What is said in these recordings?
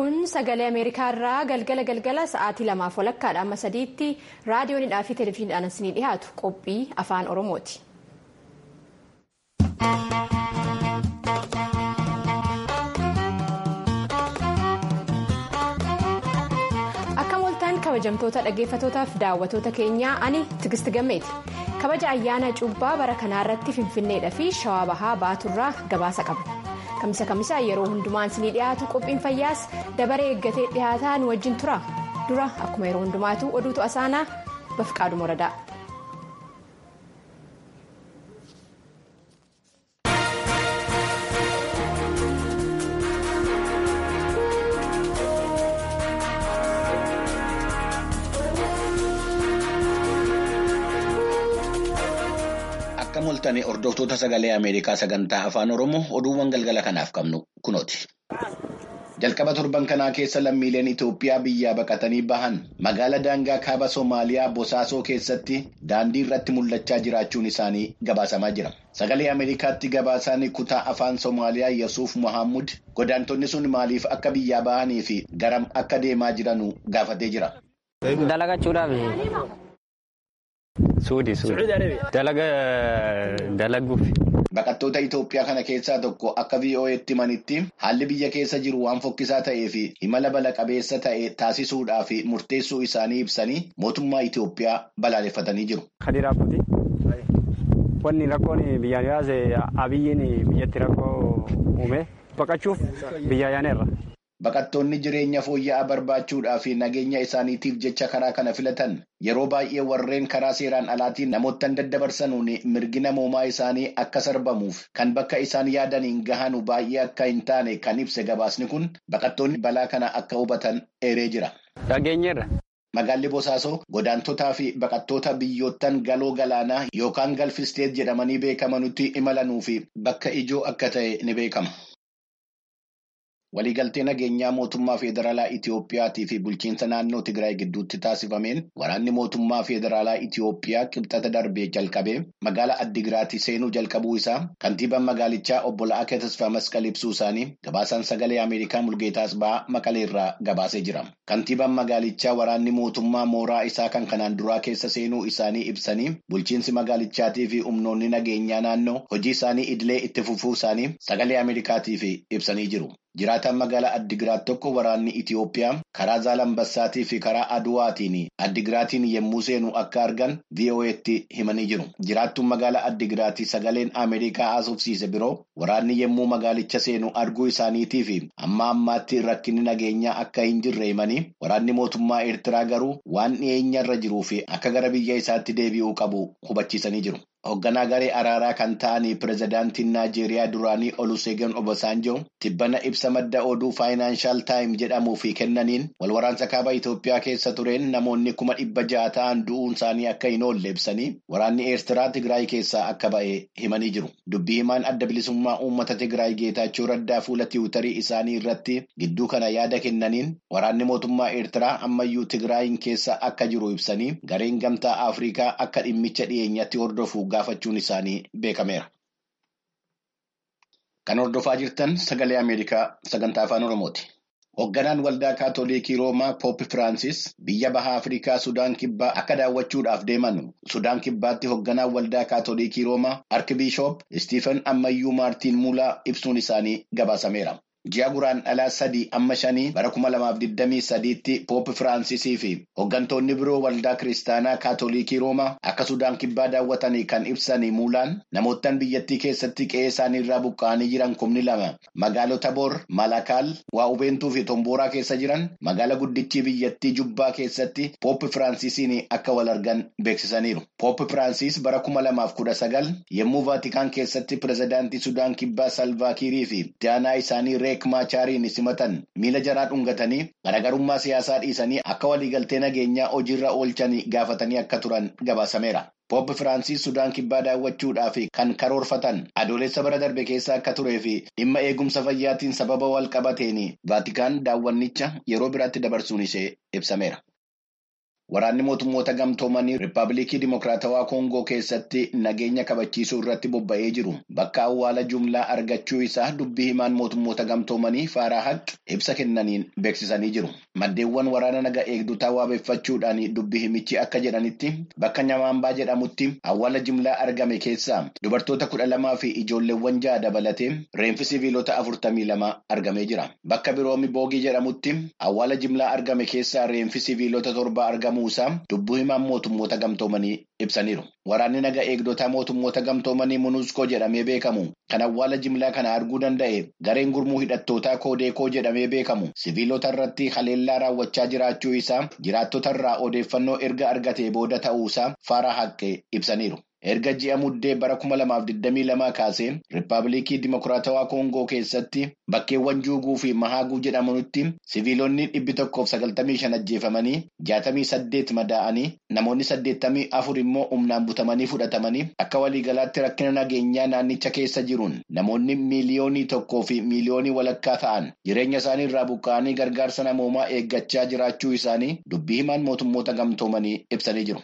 kun sagalee ameerikaa irraa galgala galgala sa'aatii lamaaf walakkaadha amma sadiitti raadiyoonidhaa fi televezyiiniidhaan isinii dhiyaatu qophii afaan oromooti. akka mooltaan kabajamtoota dhaggeeffatootaaf daawwatoota keenyaa ani tigisti gammeeti kabaja ayyaana cuubbaa bara kanaa irratti finfinneedhaa fi shawaa bahaa baaturraa gabaasa qabna. kamisa kamisa yeroo hundumaan isinii dhiyaatu qophiin fayyaas dabaree eeggatee dhiyaataa nu wajjin tura dura akkuma yeroo hundumaatu oduutu asaanaa bafqaadu moradaa. Akka moltanii hordoftoota sagalee Ameerikaa sagantaa afaan Oromoo oduuwwan galgala kanaaf qabnu kunooti. Jalqaba torban kanaa keessa lammiileen Itoophiyaa biyyaa baqatanii bahan magaala daangaa kaaba Somaaliyaa Bosaasoo keessatti daandii irratti mul'achaa jiraachuun isaanii gabaasamaa jira. Sagalee Ameerikaatti gabaasaan kutaa afaan Somaaliyaa Yesuuf Mohaamud godaantonni sun maaliif akka biyyaa bahanii fi garam akka deemaa jiranu gaafatee jira. Dalagachuudhaaf. Suudi suudi. Dalaga dalaguuf. Baqattoota Itoophiyaa kana keessaa tokko akka VOA'tti himanitti haalli biyya keessa jiru waan fokkisaa ta'ee fi imala bala qabeessa ta'e taasisuudhaa fi murteessuu isaanii ibsanii mootummaa Itoophiyaa balaaleffatanii jiru. Kadii raakkuuti. Wanni rakkoon biyyaan yaase abiyyiin biyyatti rakkoo uume baqachuuf biyya yaaneerra. Baqattoonni jireenya fooyya'aa barbaachuudhaa fi nageenya isaaniitiif jecha karaa kana filatan yeroo baay'ee warreen karaa seeraan alaatiin namoottan daddabarsanuun mirgi namoomaa isaanii akka sarbamuuf kan bakka isaan yaadaniin gahanu baay'ee akka hin taane kan ibse gabaasni kun baqattoonni balaa kana akka hubatan eeree jira. Dhageenyeerra. Magaalli Bosaasoo godaantotaa fi baqattoota biyyoottan galoo galaanaa yookaan galfisteet jedhamanii beekamanutti imalanuu fi bakka ijoo akka ta'e ni beekama. Waliigaltee nageenyaa mootummaa federaalaa Itiyoophiyaatii fi bulchiinsa naannoo Tigraay gidduutti taasifameen waraanni mootummaa federaalaa Itiyoophiyaa qibxata darbee jalqabee magaalaa Addigiraati seenuu jalqabuu isaa kantiibaan magaalichaa obbo La'akee Tasfaa Masqal ibsuu isaanii gabaasaan sagalee Ameerikaa Mulgeetaas ba'aa Maqalee irraa gabaasee jira. Kantiibaan magaalichaa waraanni mootummaa mooraa isaa kan kanaan duraa keessa seenuu isaanii ibsanii bulchiinsi magaalichaatii fi humnoonni nageenyaa naannoo hojii isaanii idilee itti fufuu isaanii sagalee Ameerikaatiif ibsanii jiru. Jiraataan magaalaa Addigiraat tokko waraanni Itiyoophiyaa karaa Zaalambassaatii fi karaa Aduwaatiin Addigiraatiin yommuu seenu akka argan VOA'tti himanii jiru. Jiraattuun magaalaa Addigiraatii sagaleen Ameerikaa haasofsiise biroo waraanni yommuu magaalicha seenu arguu isaaniitii fi amma ammaatti rakkinni nageenyaa akka hin jirre himanii waraanni mootummaa Eertiraa garuu waan dhiyeenya irra jiruu fi akka gara biyya isaatti deebi'uu qabu hubachiisanii jiru. Hoogganaa garee araaraa kan ta'anii pirezidaantiin Naajeeriyaa duraanii Oluseegan Obasanjoo tibbana ibsa madda oduu faayinaanshaal taayim jedhamuu fi kennaniin walwaraansa kaaba Itoophiyaa keessa tureen namoonni kuma dhibba ja'a ta'an du'uun isaanii akka hin oolle ibsanii waraanni Eertiraa Tigraay keessaa akka ba'e himanii jiru. Dubbii himaan adda bilisummaa uummata Tigraay Geetaachoo Raddaa fuula tiwutarii isaanii irratti gidduu kana yaada kennaniin waraanni mootummaa Eertiraa ammayyuu Tigraayin keessa akka jiru ibsanii gareen gamtaa Afrikaa akka dhimmicha dhiyeenyatti hordofu gaafachuun isaanii beekameera. Kan hordofaa jirtan sagalee Ameerikaa sagantaa afaan Oromooti. Hoogganaan waldaa kaatolikii Roomaa Poop Firaansis biyya baha Afrikaa Sudaan Kibbaa akka daawwachuudhaaf deeman Sudaan Kibbaatti hoogganaan waldaa kaatolikii Roomaa Arkibiishoop Istiifen Ammayyuu Maartiin Muulaa ibsuun isaanii gabaasameera. Ji'a guraan dhalaa sadii amma shanii bara kuma lamaaf digdamii sadiitti Poop Firaansiisii fi hooggantoonni biroo waldaa kiristaanaa kaatolikii Roomaa akka Sudaan Kibbaa daawwatanii kan ibsanii muulaan namoottan biyyattii keessatti qe'ee isaanii irraa buqqa'anii jiran kumni lama magaalota Boor, Malakaal, Waa'ubeentuu fi Tombooraa keessa jiran magaala guddichi biyyattii Jubbaa keessatti Poop Firaansiisiin akka wal argan beeksisaniiru. Poop Firaansiis bara kuma lamaaf kudha sagal yommuu Vaatikaan keessatti pirezidaantii Sudaan Kibbaa Salvaakiirii fi daanaa isaanii Reek Maachaariin simatan miila jaraa dhungatanii garaagarummaa siyaasaa dhiisanii akka waliigaltee nageenyaa hojiirra oolchanii gaafatanii akka turan gabaasameera. Poop Firaansis Sudaan Kibbaa daawwachuudhaaf kan karoorfatan adoolessa bara darbe keessa akka turee fi dhimma eegumsa fayyaatiin sababa wal qabateen Vaatikaan daawwannicha yeroo biraatti dabarsuun ishee ibsameera. Waraanni mootummoota gamtoomanii Rippaabilikii Dimokiraatawaa Koongoo keessatti nageenya kabachiisuu irratti bobba'ee jiru. Bakka awwaala jumlaa argachuu isaa dubbii himaan mootummoota gamtoomanii Faaraa Haq ibsa kennaniin beeksisanii jiru. Maddeewwan waraana naga eegdotaa waabeeffachuudhaan dubbii himichi akka jedhanitti bakka Nyamaambaa jedhamutti awwaala jumlaa argame keessaa dubartoota kudha lamaa fi ijoolleewwan ja'a dabalatee reenfi siviilota afurtamii lama argamee jira. Bakka biroomi boogii jedhamutti awwaala jumlaa argame keessaa reenfi siviilota torba argamuusaa dubbii himaan mootummoota gamtoomanii ibsaniiru. Waraanni naga eegdotaa mootummoota gamtoomanii Munuuskoo jedhamee beekamu kan awwaala jimlaa kana arguu danda'e gareen gurmuu hidhattootaa Koodeekoo jedhamee beekamu siviilota irratti haleellaa raawwachaa jiraachuu isaa jiraattota irraa odeeffannoo erga argatee booda ta'uusaa Faaraa Haqqee ibsaniiru. Erga ji'a muddee bara kuma lamaaf digdamii lamaa kaasee Rippaabilikii Dimokiraatawaa Koongoo keessatti bakkeewwan Juuguu fi Mahaaguu jedhamutti siviilonni dhibbi tokkoof sagaltamii shan ajjeefamanii jaatamii saddeet madaa'anii namoonni saddeettamii afur immoo humnaan butamanii fudhatamanii akka waliigalaatti rakkina nageenyaa naannicha keessa jiruun namoonni miiliyoonii tokkoo fi miiliyoonii walakkaa ta'an jireenya isaanii irraa buqqa'anii gargaarsa namoomaa eeggachaa jiraachuu isaanii dubbii himaan mootummoota gamtoomanii ibsanii jiru.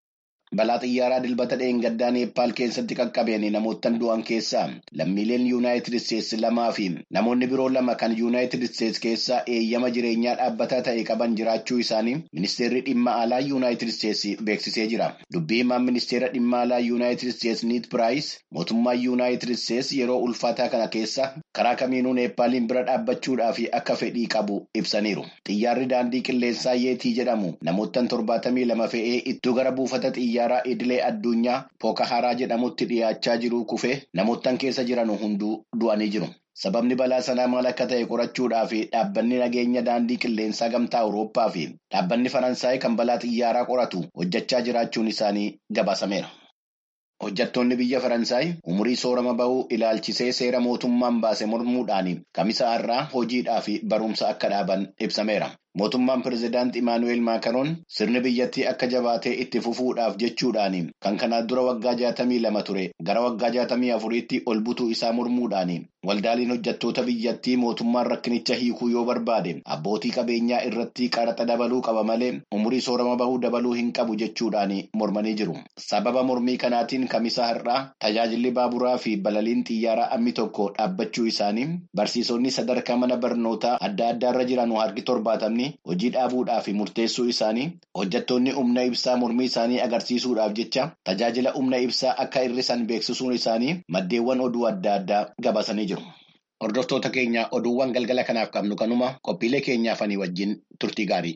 Balaa xiyyaaraa dilbata dheengaddaa Neeppaal keessatti qaqqabeen namoottan du'an keessaa lammiileen Yuunaayitid Isteetsi lamaa fi namoonni biroo lama kan Yuunaayitid Isteetsi keessaa eeyyama jireenyaa dhaabbataa ta'e qaban jiraachuu isaanii ministeerri dhimma alaa Yuunaayitid Isteetsi beeksisee jira. Dubbii himaan ministeera dhimma alaa Yuunaayitid Isteetsi Niit Piraayis mootummaan Yuunaayitid Isteetsi yeroo ulfaataa kana keessa karaa kamiinuu Neeppaaliin bira dhaabbachuudhaaf akka fedhii qabu ibsaniiru. Xiyyaarri daandii qilleensaa Yeetii jedhamu namoottan torbaatamii lama fe'ee iddoo gara buufata xiyyaa. Xiyyaara idilee addunyaa Pookaharaa jedhamutti dhiyaachaa jiru kufee namoottan keessa jiran hunduu du'anii jiru. Sababni balaa sanaa maal akka ta'e qorachuudhaaf dhaabbanni nageenya daandii qilleensaa gamtaa Awurooppaa fi dhaabbanni Faransaay kan balaa xiyyaaraa qoratu hojjechaa jiraachuun isaanii gabaasameera. Hojjettoonni biyya Faransaay umurii soorama bahuu ilaalchisee seera mootummaan baase mormuudhaan kamisa irraa hojiidhaa fi barumsa akka dhaaban ibsameera. Mootummaan pirezidaant Imaanuweel Maakaroon sirni biyyattii akka jabaatee itti fufuudhaaf jechuudhaan kan kanaan dura waggaa jaatamii lama ture gara waggaa jaatamii afuriitti ol butuu isaa mormuudhaan waldaaleen hojjettoota biyyattii mootummaan rakkinicha hiikuu yoo barbaade abbootii qabeenyaa irratti qaraxa dabaluu qaba malee umurii soorama bahuu dabaluu hin qabu jechuudhaan mormanii jiru. Sababa mormii kanaatiin kamisa har'aa tajaajilli baaburaa fi balaliin xiyyaaraa ammi tokko dhaabbachuu isaanii barsiisonni sadarkaa mana barnootaa adda addaarra jiran harki torbaatamni. hojii dhaabuudhaaf murteessuu isaanii hojjettoonni humna ibsaa mormii isaanii agarsiisuudhaaf jecha tajaajila humna ibsaa akka hir'isan beeksisuun isaanii maddeewwan oduu adda addaa gabaasanii jiru. Hordoftoota keenya oduuwwan galgala kanaaf qabnu kanuma qophiilee keenyaafanii wajjin turtii gaarii.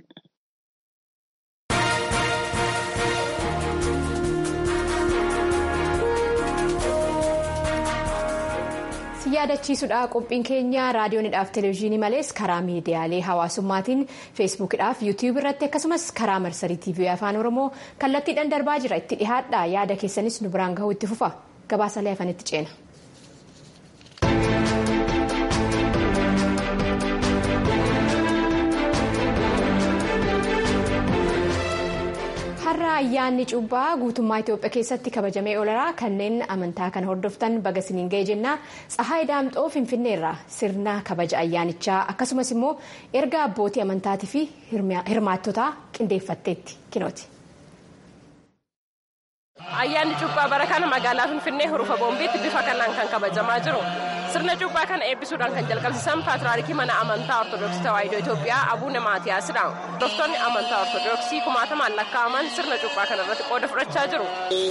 yaadachiisuudha qophiin keenya raadiyoonidhaaf televezyiinii malees karaa miidiyaalee hawaasummaatiin feesbuukidhaaf yuutiyuub irratti akkasumas karaa marsarii tiivii afaan oromoo kallattiidhaan darbaa jira itti dhihaadha yaada keessanis nu biraan gahuu itti fufa gabaasalee afanitti ceena. har'a ayyaanni cuubbaa guutummaa itiyoophiyaa keessatti kabajamee ooleraa kanneen amantaa kana hordoftan baga isiniin ga'e jennaa tsahaay daamxoo finfinneerra sirna kabaja ayyaanichaa akkasumas immoo erga abbootii amantaatii fi hirmaattotaa qindeeffatteetti kinooti. ayyaanni cuuphaa bara kana magaalaa finfinnee hurufa boombiitti bifa kanaan kan kabajamaa jiru sirna cuuphaa kana eebbisuudhaan kan jalqabsiisan paatriyaarkii mana amantaa ortodoksii tawaahidoo itoophiyaa abuune maatiyaasidha hordoftoonni amantaa ortodoksii kumaatamaan lakkaa'aman sirna cuuphaa kana irratti qooda fudhachaa jiru.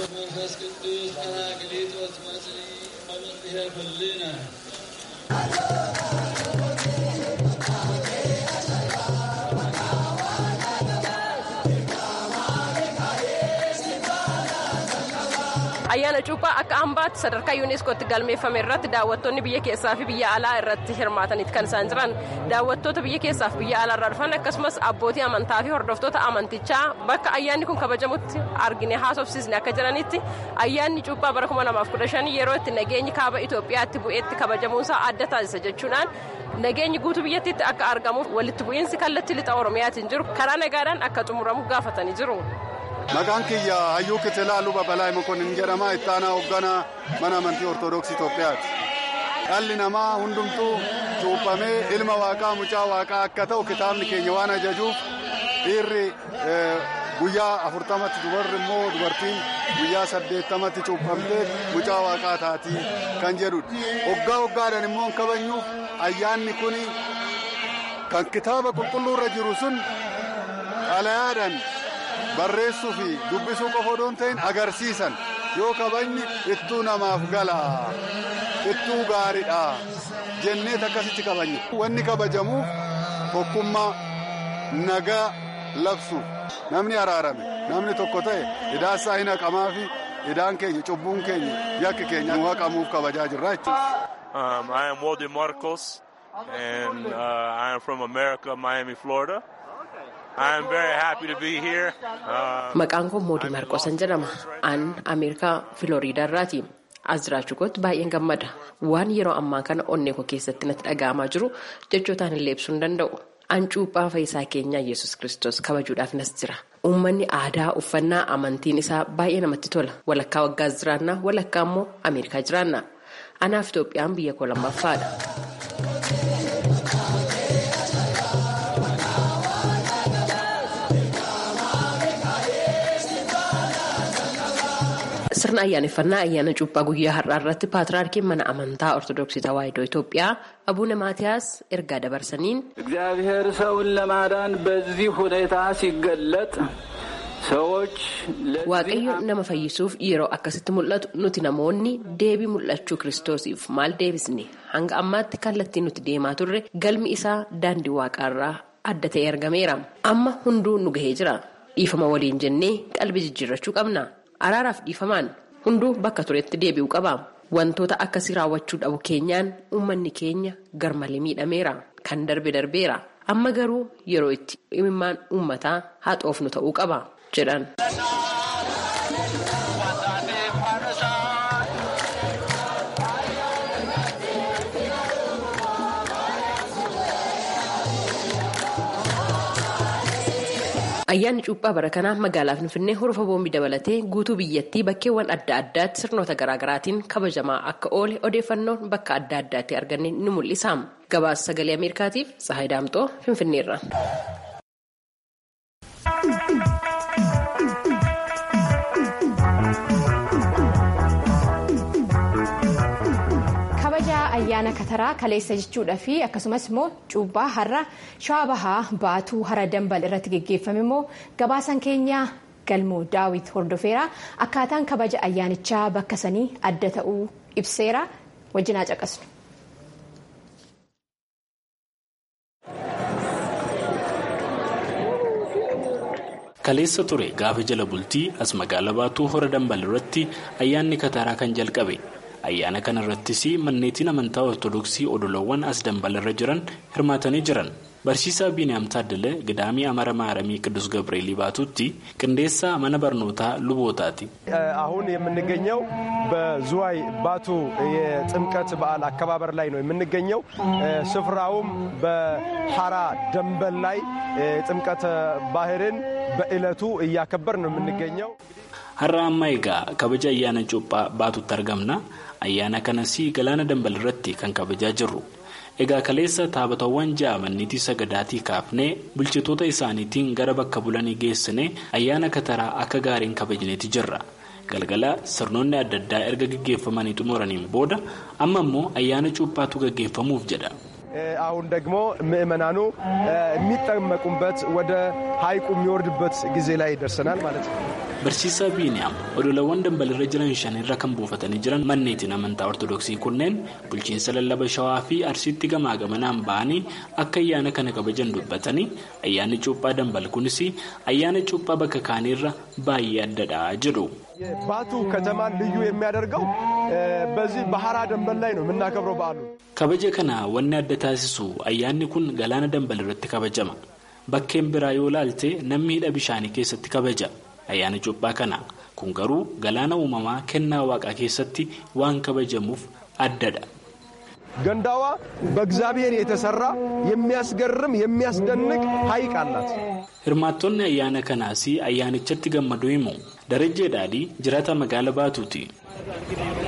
ayyaana cuuphaa akka hambaatti sadarkaa yuuneeskootti galmeeffame irratti daawwattoonni biyya keessaa fi biyya alaa irratti hirmaataniiti kan isaan jiran daawwattoota biyya keessaa fi biyya alaa irraa dhufan akkasumas abbootii amantaa fi hordoftoota amantichaa bakka ayyaanni kun kabajamutti argine haasofsiisne akka jiranitti ayyaanni cuuphaa bara 2015 yeroo itti nageenyi kaaba Itoophiyaatti bu'eetti kabajamuunsaa adda taasisa jechuudhaan nageenyi guutuu biyyattiitti akka argamuuf walitti bu'iinsi kallattii lixa oromiyaatiin jiru karaa nagaadhaan akka xumuramu gaafatanii jiru. Maqaan kiyya Hayyuu Kitilaa Luba Balaa Mokonnin jedhama. Itti aanaa hoogganaa mana amantii Ortoodooksii Itoophiyaati. Dhalli namaa hundumtuu cuuphamee ilma waaqaa mucaa waaqaa akka ta'u kitaabni keenya waan ajajuuf dhiirri guyyaa afurtamatti dubarri immoo dubartiin guyyaa saddeettamatti cuuphamtee mucaa waaqaa taatii kan jedhudha. Waggaa waggaadhaan immoo kabajnuuf ayyaanni kun kan kitaaba qulqulluurra jiru sun xalayaadhaan barreessuu fi dubbisuu qofa odoo hin ta'in agarsiisan yoo kabajni ittuu namaaf gala ittuu gaariidha jennee akkasitti kabajne. Wanni kabajamuuf tokkummaa nagaa labsuuf namni araarame namni tokko ta'e idaansaa hin haqamaa fi idaan keenya cubbuun keenya yakki keenya haqamuuf kabajaa jirra jechuudha. Um, I am Walden Marcos, and uh, I am from America, Miami, Florida. I am very happy to be here. Uh, Maqaan koo Moodii Maarqosan jedhama. An Ameerikaa Filooriidaa irraati. As jiraachuu kootti baay'een gammada. Waan yeroo ammaa kana onnee koo keessatti natti dhaga'amaa jiru jechootaan illee ibsuu hin danda'u. An cuuphaa fayyisaa keenyaa Yesuus Kiristoos kabajuudhaaf nas jira. Uummanni aadaa uffannaa amantiin isaa baay'ee namatti tola. Walakkaa waggaas jiraannaa walakkaa immoo Ameerikaa jiraanna. Anaaf Itoophiyaan biyya koo lammaffaadha. Sirna ayyaaneffannaa ayyaana cuuphaa guyyaa har'aa irratti paatriyaarkiin mana amantaa ortodoksii tawaahidoo Itoophiyaa abuune maatiyaas ergaa dabarsaniin. እግዚአብሔር ሰውን ለማዳን በዚህ ሁኔታ ሲገለጥ ሰዎች Waaqayyo nama fayyisuuf yeroo akkasitti mul'atu nuti namoonni deebii mul'achuu kiristoosiif maal deebisne hanga ammaatti kallattiin nuti deemaa turre galmi isaa daandii waaqaarraa adda ta'e argameera. Amma hunduu nu gahee jira. Dhiifama waliin jennee qalbii jijjiirrachuu qabna. Araaraaf dhiifamaan hunduu bakka turetti deebi'uu qaba. Wantoota akkasii raawwachuu dhabu keenyaan uummanni keenya garmalee miidhameera. Kan darbe darbeera. Amma garuu yeroo itti imimmaan uummataa haxoofnu ta'uu qaba jedhan. Ayyaanni cuuphaa bara kanaa magaalaa Finfinnee horofa boombii dabalatee guutuu biyyattii bakkeewwan adda addaatti sirnoota garaagaraatiin kabajamaa akka oole odeeffannoon bakka adda addaatti arganne ni mul'isa. Gabaasa sagalee Ameerikaatiif Sahay Daamxoo Finfinneerra. kabaja ayyaana kataraa kaleessa jechuudha fi akkasumas immoo cuuphaa har'a shawaa bahaa baatuu hara dambal irratti geggeeffame immoo gabaasan keenya galmoo daawit hordofeera akkaataan kabaja ayyaanichaa bakka sanii adda ta'uu ibseera wajjinaa caqasnu. Kaleessa ture gaafa jala bultii as magaalaa baatuu hora dambal irratti ayyaanni kataraa kan jalqabe. Ayyaana kana irrattis manneetiin amantaa ortodoksii odolawwan as dambal irra jiran hirmaatanii jiran. Barsiisaa Biiniyaam Taaddalee Gidaamii Amara Maaramii Qidus Gabreelii baatutti qindeessaa mana barnootaa lubootaati. አሁን የምንገኘው በዝዋይ ባቱ የጥምቀት በዓል አከባበር ላይ ነው የምንገኘው። ስፍራውም በሐራ ደንበል ላይ ጥምቀተ ባህርን በዕለቱ እያከበር ነው የምንገኘው። Har'a amma egaa kabaja ayyaana cuuphaa baatutti argamna. Ayyaana kanas galaana dambal irratti kan kabajaa jirru. Egaa kaleessa taabatawwan ja'a manniitii sagadaatii kaafnee bulchitoota isaaniitiin gara bakka bulanii geessine ayyaana kataraa akka gaariin kabajneeti jirra. Galgala sirnoonni adda addaa erga gaggeeffamanii xumuraniin booda amma immoo ayyaana cuuphaatu gaggeeffamuuf jedha. አሁን ደግሞ ምዕመናኑ የሚጠመቁበት ወደ ሐይቁ የሚወርድበት ጊዜ ላይ ደርሰናል ማለት ነው። Barsiisaa Biiniyaam odolawwan dambalirra jiran shanirra kan buufatanii jiran manneetiin amantaa ortodoksii kunneen bulchiinsa lallaba shawaa fi arsiitti gamaa gamanaan ba'anii akka ayyaana kana kabajan dubbatanii ayyaanni cuuphaa dambal kunis ayyaana cuuphaa bakka kaaniirra baay'ee addadha jedhu. ባቱ ከተማን ልዩ የሚያደርገው በዚህ በሐራ ደንበል ላይ ነው የምናከብረው በዓሉ። Kabaja kana wanni adda taasisu ayyaanni kun galaana dambal irratti kabajama. Bakkeen biraa yoo laalte namni hidha bishaanii keessatti kabaja. Ayyaana cuuphaa kana kun garuu galaana uumamaa kennaa waaqaa keessatti waan kabajamuuf addadha. ገንዳዋ በእግዚአብሔር የተሰራ የሚያስገርም የሚያስደንቅ ሐይቅ አላት። Hirmaattonni ayyaana kanaas ayyaanichatti gammaduu himu. Darajjee Dhaadhii jiraataa magaalaa Baatuuti.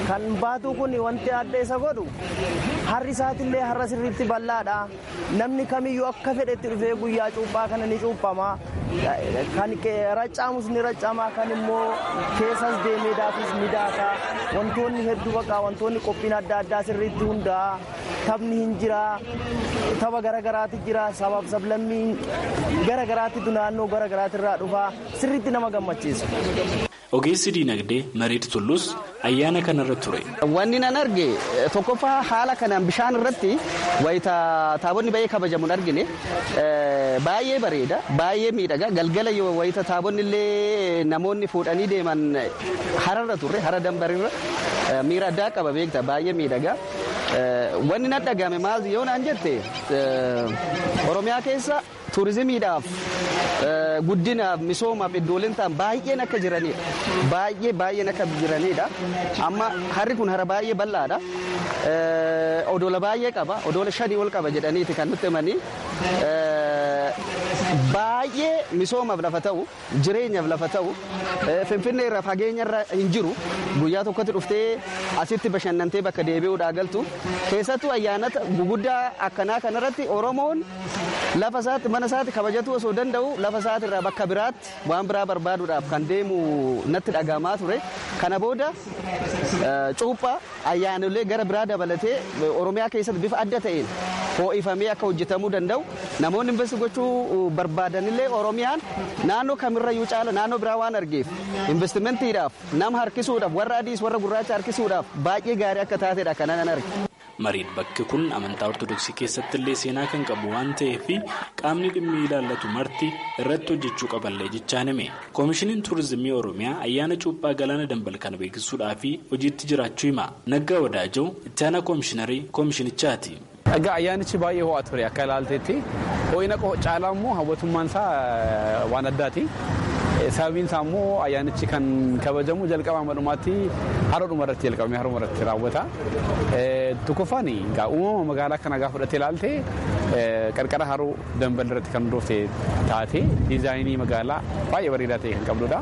kan baatuu kun wanti adda isa godhu harri isaatillee har'a sirriitti bal'aadha namni kamiyyuu akka fedhetti dhufee guyyaa cuuphaa kana ni cuuphama kan raccaamus ni raccaama kan immoo keessas deemee daafis ni daaka wantoonni hedduu baqa wantoonni qophiin adda addaa sirriitti hundaa'a taphni hin jira tapha garagaraati jira sabaaf sablammii garagaraatitu naannoo garagaraatiirraa dhufa sirriitti nama gammachiisa. Ogeessi diinagdee Mariit Tullus ayyaana kanarra ture. Wanni nan arge tokkoffaa haala kanaan bishaan irratti wayita taabonni baay'ee kabajamu argine baay'ee bareeda baay'ee miidhaga galgala wayita taabonni illee namoonni fuudhanii deeman hararra turre hara dambarirra miira addaa qaba beekta baay'ee miidhaga. Wanni nan dhagahame maal yoo naan jette Oromiyaa keessa turizimiidhaaf guddinaaf misoomaaf iddooleen ta'an baay'een akka jiranidha. Baay'ee baay'een akka jiranidha. Amma harri kun hara baay'ee bal'aadha. Odoola baay'ee qaba. Odoola shanii ol qaba jedhaniiti kan nutti himanii. Baay'ee misoomaaf lafa ta'u, jireenyaaf lafa ta'u, finfinnee irraa fageenya irra hin jiru. Guyyaa tokkotti dhuftee asitti bashannantee bakka deebi'uudhaa galtu. Keessattuu ayyaanata guguddaa akkanaa kanarratti Oromoon lafa isaatti mana isaatti kabajatu osoo danda'u lafa isaatti irraa bakka biraatti waan biraa barbaaduudhaaf kan deemu natti dhagahamaa ture. Kana booda cuuphaa ayyaanolee gara biraa dabalatee Oromiyaa keessatti bifa adda ta'een ho'ifamee akka hojjetamuu danda'u namoonni investi gochuu barbaadanillee Oromiyaan naannoo kamirrayyuu caala naannoo biraa waan argeef investimentiidhaaf nama harkisuudhaaf warra adiis warra gurraacha harkisuudhaaf baay'ee gaarii akka taatedha kana nan arge. Mariin bakki kun amantaa ortodoksii keessatti illee seenaa kan qabu waan ta'eef qaamni dhimmi ilaallatu marti irratti hojjechuu qaballee jechaan hime. Koomishiniin Turizimii Oromiyaa ayyaana cuuphaa galaana dambal kana beeksisuudhaaf hojiitti jiraachuu hima. Naggaa Wadaajoo itti aanaa koomishinarii koomishinichaati. Egaa ayyaanichi baay'ee ho'aa ture akka ilaaltetti ho'ina caalaa immoo hawwatummaan isaa waan addaati. Sababiin isaa immoo ayyaanichi kan kabajamu jalqaba dhumaatti haroodhuma irratti jalqabamee harooma irratti raawwata. Tokkoffaan egaa uumama magaalaa kana gaafa fudhattee ilaalte qarqara haroo dambal irratti kan hundoofte taate diizaayinii magaalaa baay'ee bareedaa ta'e kan qabdudha.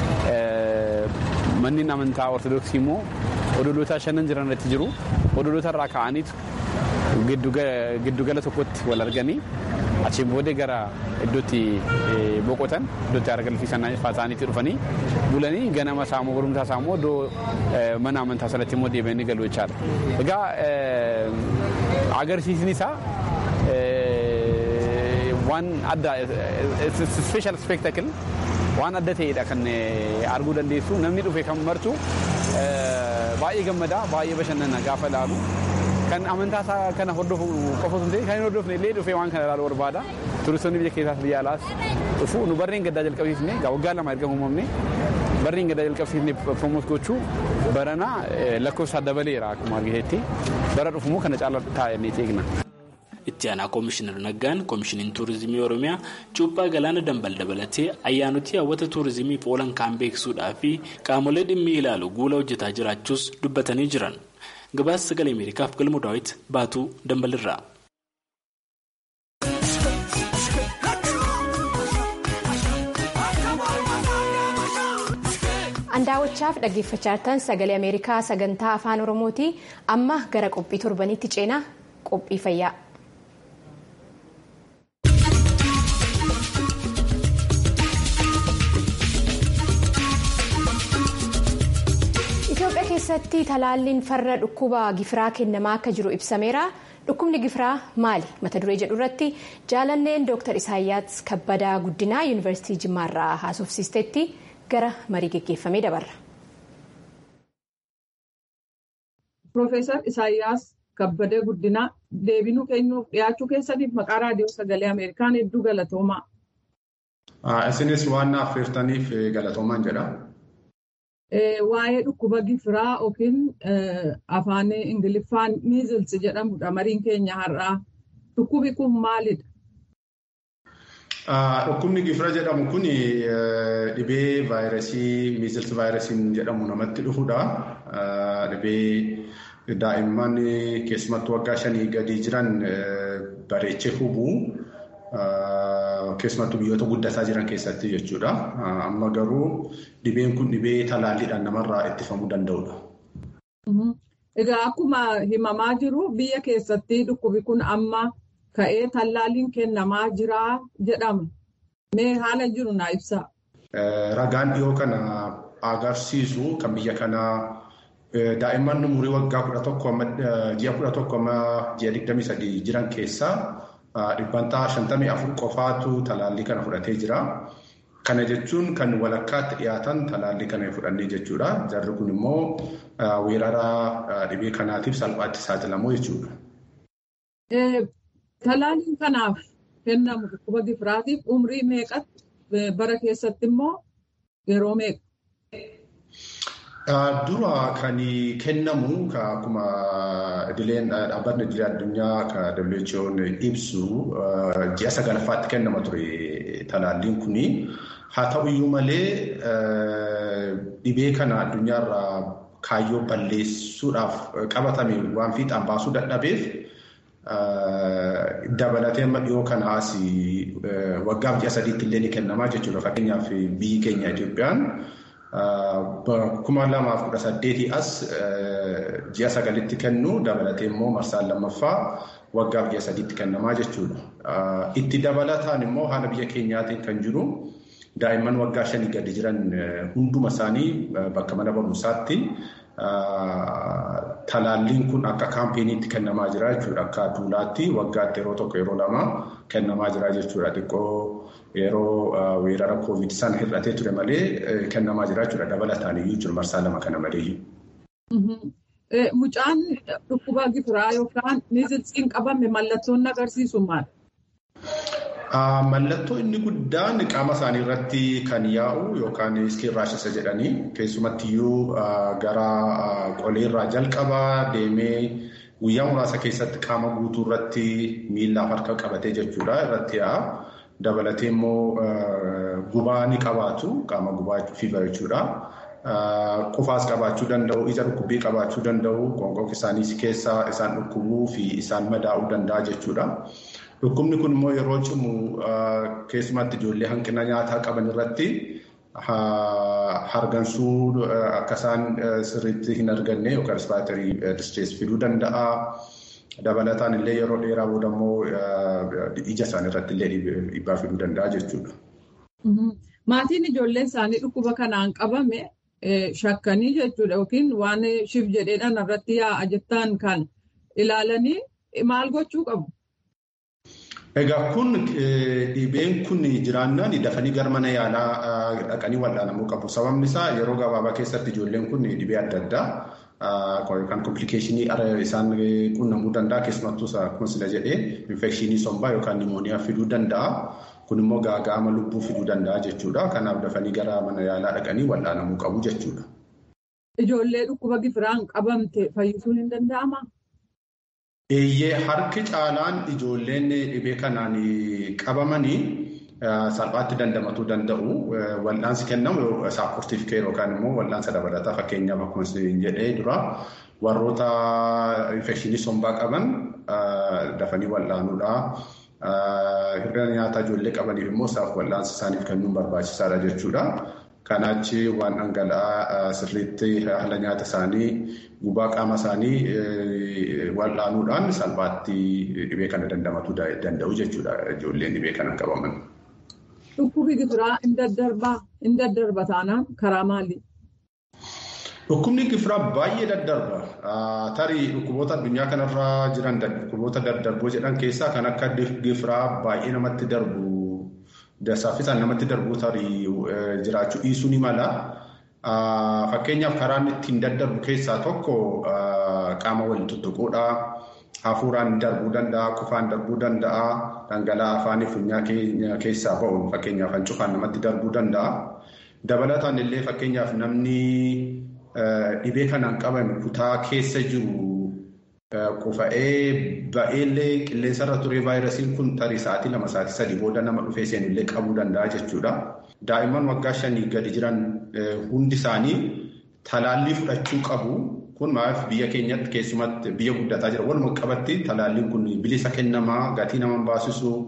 Manneen amantaa ortodoksii immoo odoloota shanan jiran irratti jiru. Odoloota irraa ka'aniitu giddugala tokkotti wal arganii achiin booda gara iddootti boqotan iddootti aara galfiisan isaaniitti dhufanii bulanii ganama saamoo gorumtaa saamoo iddoo mana amantaa sanatti immoo deebi'anii galu jechaadha. Egaa agarsiisni isaa waan adda special spectacle waan adda ta'edha kan arguu dandeessu namni dhufe kan martu baay'ee gammadaa baay'ee bashannana gaafa ilaalu kan amantaa kana hordofu qofa osoo ta'e kan hin hordofne illee dhufee waan kana ilaalu barbaada. Turistoonni biyya keessaas biyya alaas dhufu nu barreen gaddaa jalqabsiifne waggaa lama erga uumamne barreen gaddaa jalqabsiifne promoot gochuu barana lakkoofsa dabaleera akkuma argiteetti bara dhufumoo kana caala taa'anii eegna. Itti aanaa Koomishinar Naggaan Koomishiniin Turizimii Oromiyaa cuuphaa galaana dambal dabalatee ayyaanotii hawwata turizimiif oolan kaan beeksisuudhaa fi qaamolee dhimmi ilaalu guula hojjetaa jiraachuus dubbatanii jiran. Gabaasa sagalee Ameerikaaf galmoo daawwiti baatuu dambalirraa. Andaawwachaaf dhaggeeffachaa jirtan sagalee Ameerikaa sagantaa afaan Oromooti. Amma gara qophii torbanitti ceenaa qophii fayyaa. Itoophiyaa keessatti talaalliin farra dhukkuba gifiraa kennamaa akka jiru ibsameera. Dhukkubni gifiraa maali? Mata duree jedhu irratti jaalanneen Dr. Isaayyaas Kabbadaa Guddinaa Yuunivarsiitii Jimmaarraa haasofsiisteetti gara marii geggeeffamee dabarra. Piroofeesar Isaayyaas Kabbadee Guddinaa deebinuu keenyuuf dhiyaachuu keessaniif maqaa raadiyoo sagalee Ameerikaan hedduu galatoomaa. Isinis waan affeertaniif galatoomaan jedha. Waa'ee dhukkuba gifiraa yookiin afaan Ingiliffaan miizils jedhamudha mariin keenya har'aa. Dhukkubi kun maalidha? Dhukkubni gifira jedhamu kun dhibee vaayirasii miizils vaayirasiin jedhamu namatti dhufudha. Dhibee daa'imman keessumattuu waggaa shanii gadi jiran bareechee hubuu keessumattuu biyyoota guddataa jiran keessatti jechuudha. Amma garuu dhibeen kun dhibee talaalliidhaan namarraa ittifamuu danda'udha. Egaa akkuma himamaa jiru biyya keessatti dhukkubi kun amma ka'ee tallaalliin kennamaa jira jedhama. Mee haala jiru naa ibsaa. Ragaan dhiyoo kana agarsiisu kan biyya kanaa daa'imman umurii waggaa kudha tokko amma ji'a kudha tokko amma ji'a digdamii sadii jiran keessaa dhibbantaa shantamii afur qofaatu talaallii kana fudhatee jira. Kana jechuun kan walakkaatti dhiyaatan talaallii kana fudhannee jechuudha. Jarri kun immoo weerara dhibee kanaatiif salphaatti saaxilamu jechuudha. Talaalliin kanaaf kennamu dhukkuba gifiraatiif umrii meeqatti bara keessatti immoo yeroo meeqa? Dura kan kennamu akkuma idileen dhaabbatni idilee addunyaa kan WHO'n ibsu ji'a sagalaffaatti kennama ture talaalliin kuni. Haa ta'u iyyuu malee dhibee kana addunyaarraa kaayyoo balleessuudhaaf qabatame waan fiixaan baasuu dadhabeef dabalatee amma dhiyoo kanaas waggaaf ji'a sadiitti illee ni kennamaa jechuudha. Fakkeenyaaf biyyi keenya Itoophiyaan kuma lamaaf kudha saddeetii as ji'a sagalitti kennu dabalatee immoo marsaan lammaffaa waggaaf ji'a sadiitti kennamaa jechuudha. Itti dabalataan immoo haala biyya keenyaatiin kan jiru daa'imman waggaa shanii gadi jiran hunduma isaanii bakka mana barumsaatti talaalliin kun akka kaampeenii kennamaa jira jechuudha. Akka duulaatti waggaatti yeroo tokko yeroo lama kennamaa jira jechuudha. Xiqqoo yeroo weerara koovid sana hir'atee ture malee kennamaa jira jechuudha. Dabalataan iyyuu jiru marsaa lama kana malee. Mucaan dhukkuba gifiraa yookaan miizilsiin qabame mallattoon agarsiisu maal? Mallattoo inni guddaan qaama isaanii irratti kan yaa'u yookaan iskiin raashisa jedhanii keessumatti iyyuu gara qoleerraa jalqabaa deemee guyyaa muraasa keessatti qaama guutuu irratti miillaaf harka qabatee jechuudha irratti yaa'a. Dabalatee immoo gubaa ni qabaatu qaama gubaa fiibar jechuudha. Qufaas qabaachuu danda'u, ija dhukkubbii qabaachuu danda'u, qoonqoo isaanii keessaa isaan dhukkubuu fi isaan madaa'uu danda'a jechuudha. Dhukkubni kun immoo yeroo cimu keessumatti ijoollee hanqina nyaataa qaban irratti hargansuu akka isaan sirriitti hin arganne yookaan rispaayitarii distirees fiduu danda'a. Dabalataan illee yeroo dheeraa booda immoo ija isaanii irratti illee dhiibbaa fiduu danda'a jechuudha. Maatiin ijoolleen isaanii dhukkuba kanaan qabame shakkanii jechuudha yookiin waan shif jedheedhaan irratti yaa'a jettaan kan ilaalanii maal gochuu qabu? Egaa kun dhibeen kun jiraannaan dafanii gara mana yaalaa dhaqanii wal'aanamuu qabu. Sababni isaa yeroo gabaabaa keessatti ijoolleen kun dhibee adda addaa kan komplikeeshinii isaan qunnamuu danda'a. Keessumattuu akkuma sila jedhee infekshinii sombaa yookaan nimooniyaa fiduu danda'a. Kun immoo gaaga'ama lubbuu fiduu danda'a jechuudha. Kanaaf dafanii gara mana yaalaa dhaqanii wal'aanamuu qabu jechuudha. Ijoollee dhukkuba gifiraan qabamte fayyisuun hin danda'amaa? Eeyyee harki caalaan ijoolleen dhibee kanaan qabamanii salphaatti dandamatuu danda'u. Wal'aansi kennamu saapportiif keer yookaan immoo wal'aansa dabalataa fakkeenyaaf akkuma isin jedhee dura warroota infekshinii sombaa qaban dafanii wal'aanuudha. Hir'ina nyaataa ijoollee qabaniif immoo isaaf wal'aansa isaaniif kennuun barbaachisaadha jechuudha. Kanaachi waan dhangala'aa sirriitti haala nyaata isaanii gubaa qaama isaanii wal'aanuudhaan salphaatti dhibee kana dandamatuu danda'u jechuudha ijoolleen dhibee kana qabaman. Dhukkubi gifiraa hin daddarbaa hin daddarba taanaan karaa maali? Dhukkubni gifiraa baay'ee daddarba. Tarii dhukkuboota addunyaa kanarra jiran dhukkuboota daddarboo jedhan keessaa kan akka gifiraa baay'ee namatti darbu. Saffisaan namatti darbu tarii jiraachuu dhiisuu ni mala. Fakkeenyaaf karaan ittiin daddarbu keessaa tokko qaama waliin tuttuquudha. Hafuuraan darbuu danda'a, qufaan darbuu danda'a, dhangala'aa afaanii funyaan keenya keessaa ba'uun fakkeenyaaf hancufaan namatti darbuu danda'a. Dabalataan illee fakkeenyaaf namni dhibee kanaan qabame kutaa keessa jiru qufa'ee ba'eellee qilleensarra ture vaayirasiin kun tarii sa'aatii lama sa'aatii sadii booda nama dhufee seenullee qabuu danda'a jechuudha. Daa'imman waggaa shanii gadi jiran hundi isaanii talaallii fudhachuu qabu. Kun maaf biyya keenyatti keessumatti biyya guddataa jira. Walumaa qabatti talaalliin kun bilisa kennamaa gatii nama baasisu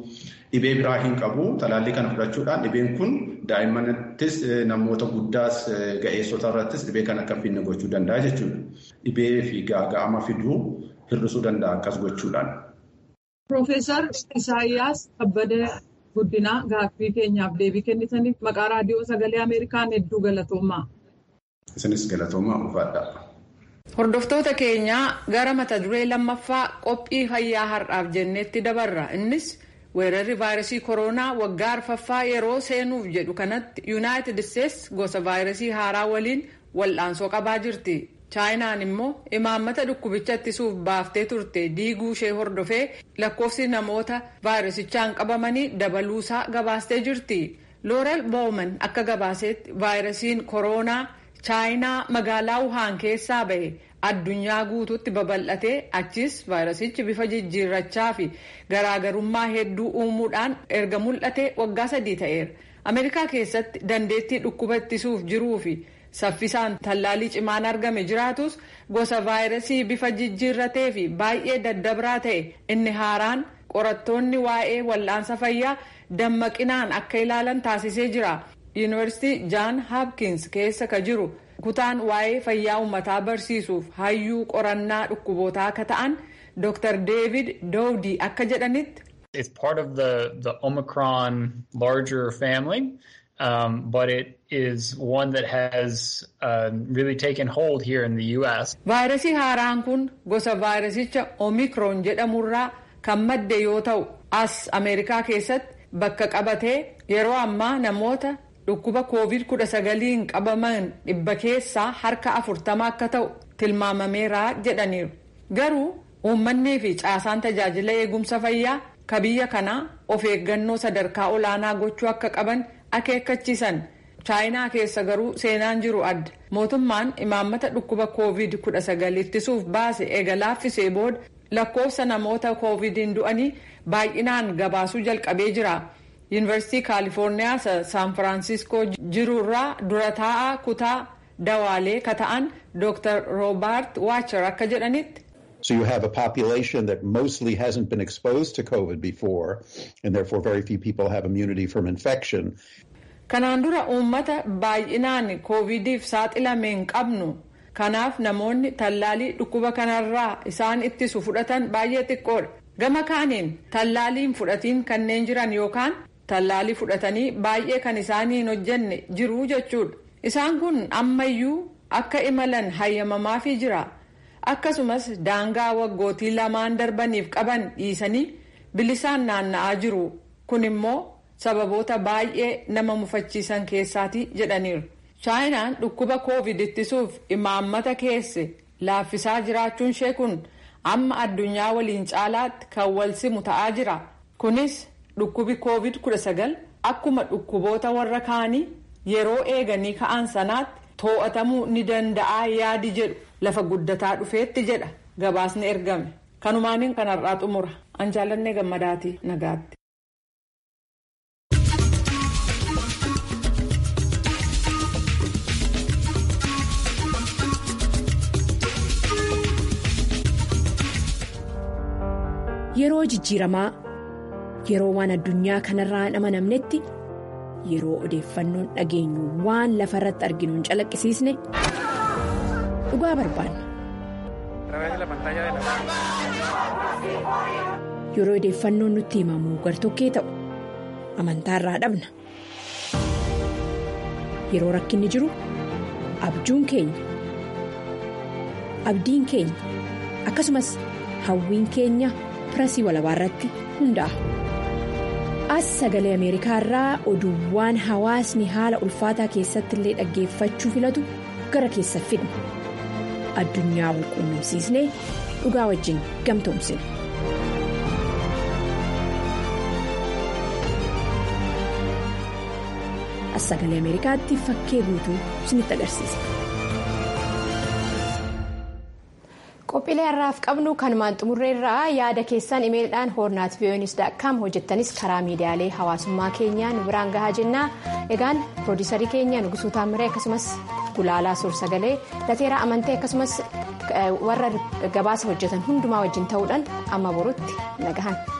dhibee biraa hin qabu talaallii kana fudhachuudhaan dhibeen kun daa'immanittis namoota guddaas ga'eessota irrattis dhibee kana akka finne gochuu danda'a jechuudha. Dhibee fi gaaga'ama fiduu hir'isuu danda'a akkas gochuudhaan. Piroofeesar Isaayyaas Kabbadee Guddinaa gaaffii keenyaaf deebii kennitaniif maqaa raadiyoo sagalee Ameerikaan hedduu galatoomaa. Isinis galatoomaa ulfaadha. Hordoftoota keenyaa gara mata duree lammaffaa qophii fayyaa har'aaf jenneetti dabarra. Innis weerarri vaayirasii koronaa waggaa arfaffaa yeroo seenuuf jedhu kanatti yuunaayitid isteetsi gosa vaayirasii haaraa waliin wal'aansoo qabaa jirti. chaayinaan immoo imaammata dhukkubicha ittisuuf baaftee turte diiguu ishee hordofee lakkoofsi namoota vaayirasichaan qabamanii dabaluusaa gabaastee jirti. loorel booman akka gabaaseetti vaayirasiin koronaa chaayinaa magaalaa wuhaan keessaa ba'e addunyaa guutuutti babal'atee achis vaayirasichi bifa jijjiirrachaa fi garaagarummaa hedduu uumuudhaan erga mul'ate waggaa sadii ta'eera. ameerikaa keessatti dandeettii dhukkuba ittisuuf jiruu fi saffisaan tallaalii cimaan argame jiraatus gosa vaayirasii bifa jijjiirratee fi baay'ee daddabraa ta'e inni haaraan qorattoonni waa'ee wal'aansa fayyaa dammaqinaan akka ilaalan taasisee jira. yuunivarsiitii jaan haapkins keessa ka jiru kutaan waa'ee fayyaa uummataa barsiisuuf hayyuu qorannaa dhukkubootaa akka ta'an dr david dowdi akka jedhanitti. It's part of the, the Omicron larger family, um, but it is one that has uh, really taken hold here in the U.S. Vaayirasii haaraan kun gosa vaayirasicha Omicron jedhamurraa kan madde yoo ta'u, as Ameerikaa keessatti bakka qabatee yeroo ammaa namoota dhukkuba COVID-19 qabaman dhibba keessaa harka afurtama akka ta'u tilmaamameera jedhaniiru. Garuu uummannii fi caasaan tajaajila eegumsa fayyaa ka biyya kanaa of eeggannoo sadarkaa olaanaa gochuu akka qaban akeekkachiisan chaayinaa keessa garuu seenaan jiru adda mootummaan imaammata dhukkuba koovid 19 ittisuuf baase eega laaffisee booda lakkoofsa namoota koovidiin du'anii baay'inaan gabaasuu jalqabee jira yuunivarsiitii kaalifoorniyaa saan firaansiskoo jirurraa dura taa'aa kutaa dawaalee ka ta'an dr roobaart waacher akka jedhanitti. So you have a population that mostly hasn't been exposed to COVID before, and therefore very few people have immunity from infection. Kanaan dura uummata baay'inaan koovidiif saaxilame hin qabnu. Kanaaf namoonni tallaalii dhukkuba kanarraa isaan ittisu fudhatan baay'ee xiqqoodha. Gama kaaniin tallaaliin fudhatiin kanneen jiran yookaan tallaalii fudhatanii baay'ee kan isaanii hin hojjenne jiru jechuudha. Isaan kun ammayyuu akka imalan hayyamamaafii jira. akkasumas daangaa waggootii lamaan darbaniif qaban dhiisanii bilisaan naanna'aa jiru kun immoo sababoota baay'ee nama mufachiisan keessaati jedhaniiru. chaayinaan dhukkuba koovid ittisuuf imaammata keesse laaffisaa jiraachuun ishee kun amma addunyaa waliin caalaatti kan wal simu ta'aa jira kunis dhukkubi koovid 19 akkuma dhukkuboota warra kaanii yeroo eeganii ka'an sanaatti too'atamuu ni danda'a yaadi jedhu. lafa guddataa dhufeetti jedha gabaasni ergame kanumaaniin kanarraa xumura an jaallannee gammadaati nagaatti. yeroo jijjiiramaa yeroo waan addunyaa kanarraa hin amanamnetti yeroo odeeffannoon dhageenyu waan lafa irratti arginu hin calaqqisiisne. dhugaa barbaanna. Yeroo odeeffannoon nutti himamu gartokkee ta'u amantaa irraa dhabna. Yeroo rakkinni jiru abjuun keenya abdiin keenya akkasumas hawwiin keenya pirasii walabaa irratti hundaa'a. As sagalee Ameerikaa irraa oduuwwan hawaasni haala ulfaataa keessatti illee dhaggeeffachuu filatu gara keessa fidna. addunyaa wal quunnamsiisnee dhugaa wajjin gamtoomsina. As sagalee Ameerikaatti fakkee guutuu isinitti agarsiisa. Qophiilee har'aaf qabnu kanumaan xumurreerraa yaada keessan imeelidhaan hoornaat vi'oonis.com hojjettanis karaa miidiyaalee hawaasummaa keenyaa nu biraan gahaa jennaa egaan piroodiisarii keenya nugusuu taamiree akkasumas gulaalaa suur-sagalee lateeraa amantee akkasumas warra gabaasa hojjetan hundumaa wajjin ta'uudhaan amma borutti nagahan.